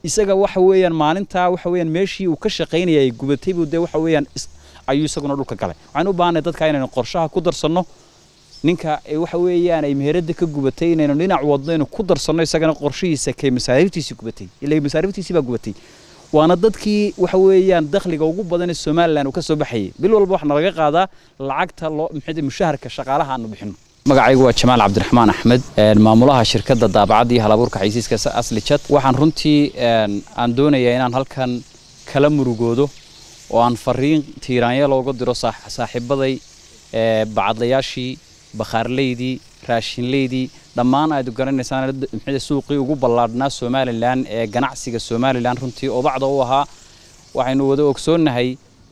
isaga waxa weeyaan maalintaa waxa weeyaan meeshii uu ka shaqaynaya ay gubatay buu dee waxa weeyaan ayuu isaguna dhulka galay waxaan u baahanay dadka inaynu qorshaha ku darsanno ninka waxa weeyaan ay meherada ka gubatay inaynu dhinac wadno inaynu ku darsanno isagana qorshihiisa kee masaariiftiisii gubatay ilaa masaariiftiisii baa gubatay waana dadkii waxa weeyaan dakhliga ugu badan ee somalilan uu ka soo baxayay bil walba waxaa nalaga qaadaa lacagta loo maxay mushaharka shaqaalaha aanu bixino magacaygu waa jamaal cabdiraxmaan axmed maamulaha shirkadda daabacadda iyo halabuurka xaysiiska asli jad waxaan runtii aan doonayaa inaan halkan kala murugoodo oo aan fariin tiiraanya looga diro saaxiibaday bacadlayaashii bakhaarleydii raashinleydii dhammaan aad garanaysaan maxay suuqii ugu ballaadhnaa somalilan ee ganacsiga somalilan runtii obacda u ahaa waxaynu wada ogsoonnahay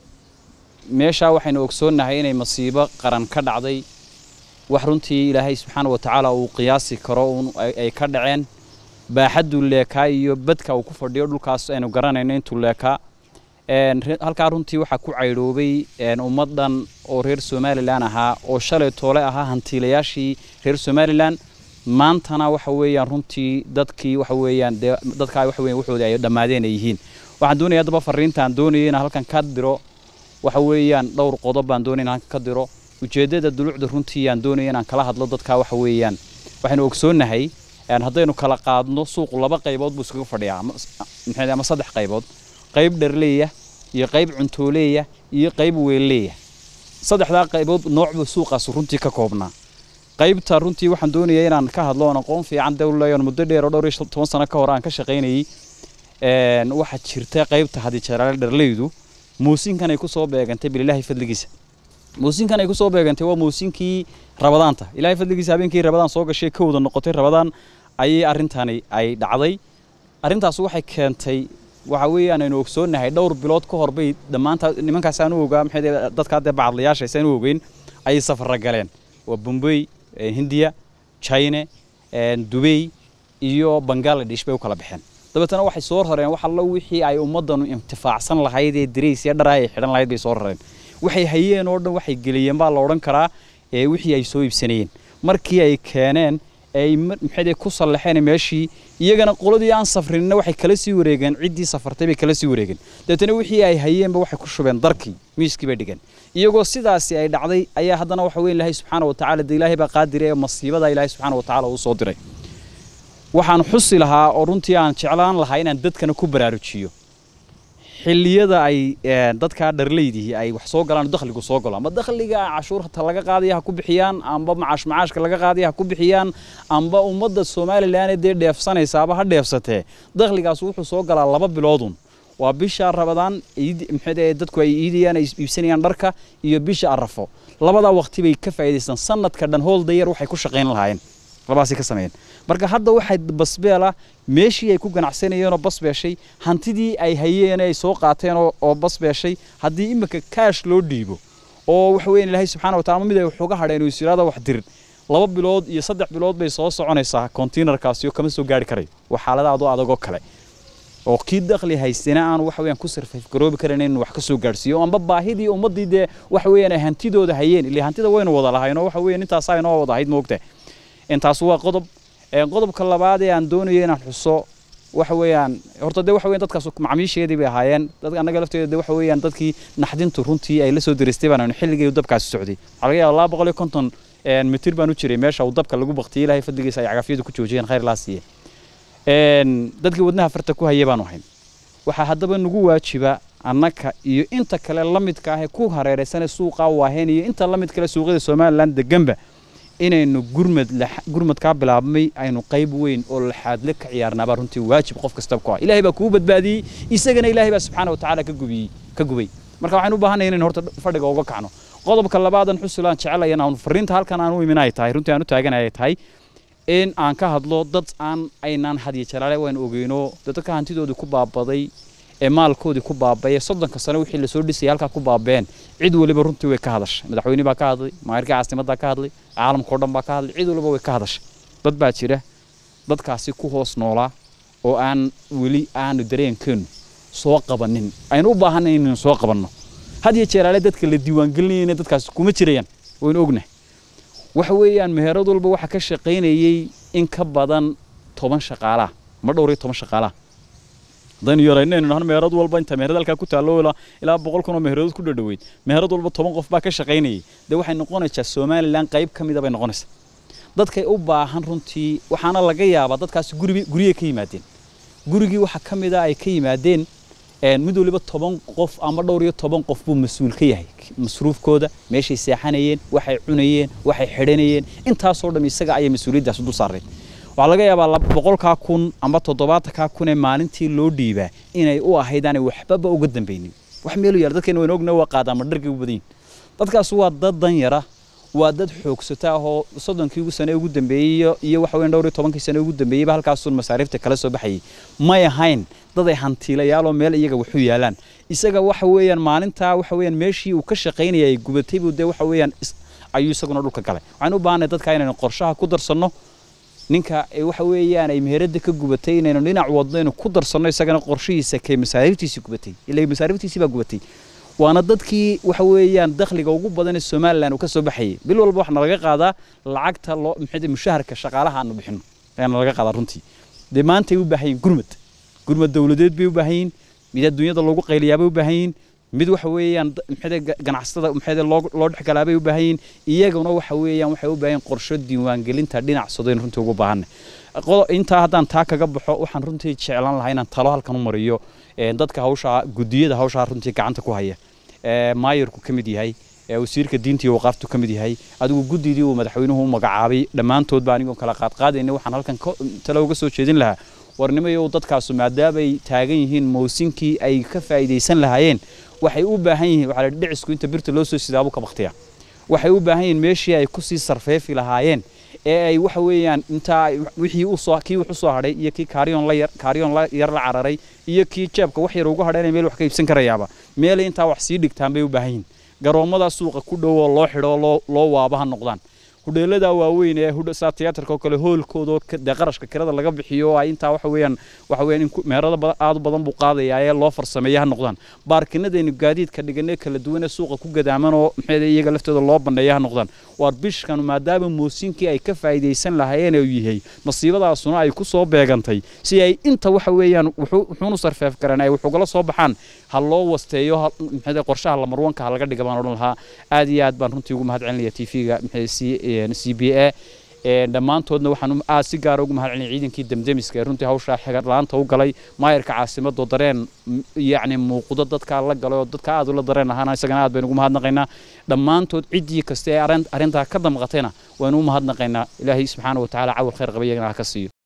meeshaa waxaynu ogsoonnahay inay masiibo qaran ka dhacday wax runtii ilaahay subxaana wa tacaala uu qiyaasi karo ay ka dhaceen baaxadduu leekaa iyo badka uu ku fadhiyo dhulkaas aynu garanayno intuu leekaa halkaa runtii waxaa ku caydhoobay ummaddan oo reer somalilan ahaa oo shalay toole ahaa hantiilayaashii reer somalilan maantana waxa weeyaan runtii dadkii waxa weeyaan dee dadkaa waxa weeyaan waxoodii ay dhammaadeen ay yihiin waxaan doonaya haddaba fariintaan doonaya inaan halkan ka diro waxa weeyaan dhowr qodob baan doonaya inaan halkan ka diro ujeeddada dulucda runtii aan doonaya inaan kala hadlo dadkaa waxa weeyaan waxaynu ogsoonnahay haddaynu kala qaadno suuqu laba qaybood buu iskaga fadhiyaa maxay ama saddex qaybood qayb dharleeya iyo qayb cuntooleeya iyo qayb weelleeya saddexdaa qaybood noocbuu suuqaas runtii ka koobnaa qaybta runtii waxaan doonayaa inaan ka hadlo oon aqoon fiican dawlayoon muddo dheer oo dhowr iyo toban sano ka hor aan ka shaqaynayay waxaa jirta qaybta hadijaraale dharleydu muusinkan ay ku soo beegantay bililaahi fadligiisa muusinkan ay ku soo beegantay waa muusinkii rabadaanta ilaahay fadligiisa habeenkii rabadaan soo gashay kowda noqotay rabadaan ayay arrintani ay dhacday arrintaas waxay keentay waxa weeyaan aynu ogsoonnahay dhowr bilood ka hor bay dhammaanta nimankaas aan u ogaa maxay dadka dee bacadlayaasha aysan u ogeyn ayay safarra galeen waa bombay hindiya china dubey iyo bangaladesh bay u kala baxeen dabeetana waxay soo rareen wax allo wixii ay ummaddanu intifaacsan lahayd ee darays iyo dharaa ay xidhan lahayd bay soo rareen waxay hayeen oo dhan waxay geliyeen baa la odhan karaa ee wixii ay soo iibsanayeen markii ay keeneen ay maxay ku sallaxeen meeshii iyagana qoladii aan safrinna waxay kala sii wareegeen ciddii safartay bay kala sii wareegeen dabeetana wixii ay hayeenba waxay ku shubeen darkii miiskii bay dhigeen iyagoo sidaasi ay dhacday ayaa haddana waxa weyn ilaahay subxaana wa tacaala dee ilaahay baa qaadire ee masiibada ilaahay subxaana wa tacaala uu soo diray waxaan xusi lahaa oo runtii aan jeclaan lahaa inaan dadkana ku baraarujiyo xilliyada ay dadkaa dharleydihii ay wax soo galaan dakhligu soo galo ama dakhliga cashuurta laga qaadaya ha ku bixiyaan amba macaash macaashka laga qaadaya ha ku bixiyaan amba ummadda somalilan dee dheefsanaysaaba ha dheefsatee dakhligaas wuxuu soo galaa laba biloodun waa bisha rabadaan maxay dadku ay iidayaan ay iibsanayaan dharka iyo bisha arafo labadaa waqti bay ka faa'iidaystaan sanadka dhan holdayar waxay ku shaqayn lahaayeen labaasay ka sameeyeen marka hadda waxay basbeela meeshii ay ku ganacsanayeen oo basbeeshay hantidii ay hayeen ay soo qaateen oo basbeeshay haddii iminka kaash loo dhiibo oo waxa weeyaan ilaahay subxaana wa taala mid ay waxuga hadheen oo isiraada wax dirin laba bilood iyo saddex bilood bay soo soconaysaa containerkaasi oo kama soo gaari karayo waa xaalada adoo adagoo kale oo kii dakhli haystana aan waxa weeyaan ku sarfayf garoobi karan inuu wax ka soo gaarsiiyo amba baahidii ummaddii dee waxa weeyaan ay hantidooda hayeen ilaa hantida waynu wada lahayn oo waxa weeyaan intaasaa inoo wada ahayd moogtahay intaas waa qodob qodobka labaad ee aan doonayo inaan xuso waxa weeyaan horta dee waxa weeyaan dadkaas macmiisheedii bay ahaayeen dadka annaga lafteeda dee waxa weeyaan dadkii naxdintu runtii ay la soo diristay baan xilligii dabkaasi socday waxaa laga yaabaa laba boqol iyo konton mitir baan u jiray meesha uu dabka lagu baktiyey ilaahay fadligiisa ay cagafyadu ku joojiyeen khayr laa siiye dadkii wadnaha farta ku hayay baanu ahayn waxaa haddaba nagu waajiba annaka iyo inta kale la midka ah ee ku hareeraysanee suuqaa waaheen iyo inta la mid kale suuqyada somalilan deganba inaynu gurmad gurmadkaa bilaabmay aynu qayb weyn oo laxaadle ka ciyaarnaabaa runtii waajib qof kastaba ku ah ilaahay baa kuu badbaadiyey isagana ilaahay baa subxaana wa tacaala ka gubiyey ka gubay marka waxaan u baahanaya inaynu horta fadhiga uga kacno qodobka labaadan xusulaan jecelaya aan fariinta halkan aan u imin ay tahay runtii aan u taaganaya tahay in aan ka hadlo dad aan aynaan hadiyo jalaale waan ogeyno dadka hantidooda ku baabaday ee maalkoodii ku baabaya soddonka sano wixii lasoo dhisayay halkaa ku baabeen cid waliba runtii way ka hadashay madaxweyne baa ka hadlay maayirka caasimaddaa ka hadlay caalamka oo dhan baa ka hadlay cid waliba way ka hadashay dad baa jira dadkaasi ku hoos noolaa oo aan weli aanu dareenkeenu soo qabanin aynu u baahanay inaynu soo qabanno had iyo jeeraale dadka la diiwaangelinayna dadkaasi kuma jirayaan waynu ognahay waxa weeyaan meherad walba waxaa ka shaqaynayey in ka badan toban shaqaalaah ma dhowr iyo toban shaqaalaah haddaynu yaraynaynu nahno meherad walba inta meherad halkaa ku taallo ilaa ilaa boqol kun oo meheradood ku dhadhoweyd meherad walba toban qof baa ka shaqaynayay dee waxay noqonaysaa somalilan qayb ka mida bay noqonaysaa dadkay u baahan runtii waxaana laga yaabaa dadkaasi guribi guryay ka yimaadeen gurigii waxaa ka mid a ay ka yimaadeen mid waliba toban qof ama dhowr iyo toban qof buu mas-uul ka yahay masruufkooda meeshay seexanayeen waxay cunayeen waxay xidhanayeen intaasoo dham isaga ayay mas-uuliyaddaas dul saareen waxaa laga yaabaa boqolkaa kun ama toddobaatankaa kun ee maalintii loo dhiibaa inay u ahayd aanay waxbaba uga dambaynin wax meelu yaala dadkeena waynu ogna waa qaadaama dhargay u badan yihin dadkaas waa dad dan yara waa dad xoogsata ahoo soddonkii ugu sane ugu dambeeyey iyo waxa weyn dhowr iyo tobankii sane ugu dambeeyeyba halkaasuun masaariifta kala soo baxayay may ahayn dad ay hantiilayaaloo meel iyaga waxu yaalaan isaga waxa weeyaan maalintaa waxa weeyaan meeshii uu ka shaqaynaya ay gubatay buu dee waxa weeyaan ayuu isaguna dhulka galay waxaan u baahanay dadka inaynu qorshaha ku darsanno ninka waxa weeyaan ay meherada ka gubatay inaynu dhinac wadno inaynu ku darsanno isagana qorshihiisa kee masaariiftiisii gubatay ilaa masaariiftiisii baa gubatay waana dadkii waxa weeyaan dakhliga ugu badan ee somalilan uu ka soo baxayay bil walba waxaana laga qaadaa lacagta loo maxay mushaharka shaqaalaha aanu bixino ayaana laga qaadaa runtii dee maantay u baahan yihin gurmad gurmad dowladeed bay u baahan yihin mid adduunyada loogu qayliyaabay u baahan yihin mid waxa weeyaan maxay ganacsatada maxay loo loo dhexgalaabay u baahan yihin iyaguna waxa weeyaan waxay u baahan qorsho diiwaangelinta dhinac sodayn runtii ugu baahanay intaa haddaan taa kaga baxo waxaan runtii jeclaan lahaa inaan talo halkan u mariyo dadka hawshaa gudiyada hawshaa runtii gacanta ku haya maayarku ka mid yahay wasiirka diinta iyo waqaaftu ka mid yahay adigu guddidii uu madaxweynuhu u magacaabay dhammaantoodba anigoo kala qaadqaadayna waxaan halkan talo uga soo jeedin lahaa warnimayo dadkaasu maadaamay taagan yihiin mawsinkii ay ka faa'iidaysan lahaayeen waxay u baahan yihiin waxaa la dhicisku inta birta loo soo sidaabu ka baktiya waxay u baahan yihiin meeshii ay kusii sarfeefi lahaayeen ee ay waxa weeyaan intaa wixii u soo kii wax u soo hadhay iyo kii kaariyoon la yar kaariyoon la yar la cararay iyo kii jeebka wax yar ugu hadhay inay meel wax ka iibsan karayaaba meelay intaa wax sii dhigtaan bay u baahan yihiin garoomada suuqa ku dhow oo loo xidho loo loo waaba ha noqdaan hudheelada waaweyn ee saa tiyaatarka oo kale hoolkooda dee qarashka kirada laga bixiyo oo ay intaa waxa weeyaan waxa weeyaan in meerada aad u badan buu qaadayaa ee loo farsameeya ha noqdaan baarkinadaynu gaadiidka dhiganee kala duwan ee suuqa ku gadaaman oo maxay iyaga laftooda loo bandheeya ha noqdaan waar bishkan maadaama moosinkii ay ka faa'iidaysan lahaayeen uu yahay masiibadaasuna ay ku soo beegantay si ay inta waxa weeyaan wuxuunu sarfeef garan ay wuxugala soo baxaan ha loo wasteeyo maxay qorshaha lamarwanka ha laga dhiga baan odhan lahaa aad iyo aad baan runtii ugu mahad celinaya t v-ga maxay c b a dhammaantoodna waxaan aad si gaara ugu mahad celinaya ciidankii demdemiska ee runtii hawshaa xigar la-aanta u galay maayarka caasimadoo dareen yacni muuqdo dadkaa la galay oo dadka aad ula dareen ahaana isagana aad baynu ugu mahadnaqaynaa dhammaantood ciddii kasta ee arrintaa ka damqatayna waynu u mahadnaqaynaa ilaahay subxaana wa tacaala cawal khayr qaba iyagana ha ka siiyo